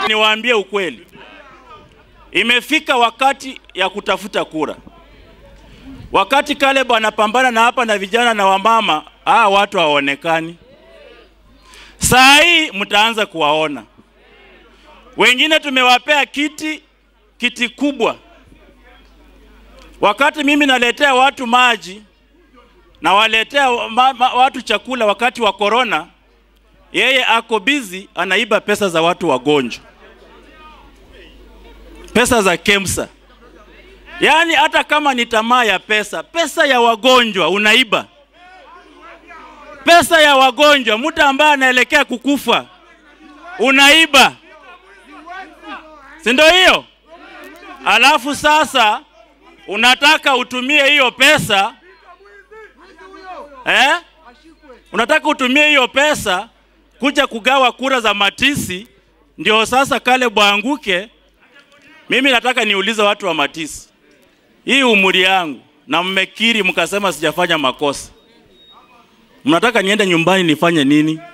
Niwaambie ukweli, imefika wakati ya kutafuta kura. Wakati Caleb anapambana na hapa na vijana na wamama, ah, watu hawaonekani. Saa hii mtaanza kuwaona wengine, tumewapea kiti kiti kubwa. Wakati mimi naletea watu maji nawaletea ma, ma, watu chakula wakati wa korona, yeye ako busy anaiba pesa za watu wagonjwa, pesa za KEMSA. Yaani hata kama ni tamaa ya pesa, pesa ya wagonjwa unaiba, pesa ya wagonjwa, mtu ambaye anaelekea kukufa unaiba, si ndio hiyo? Alafu sasa unataka utumie hiyo pesa eh? Unataka utumie hiyo pesa kuja kugawa kura za Matisi, ndio sasa Caleb aanguke. Mimi nataka niulize watu wa Matisi, hii umri yangu na mmekiri mkasema sijafanya makosa, mnataka niende nyumbani nifanye nini?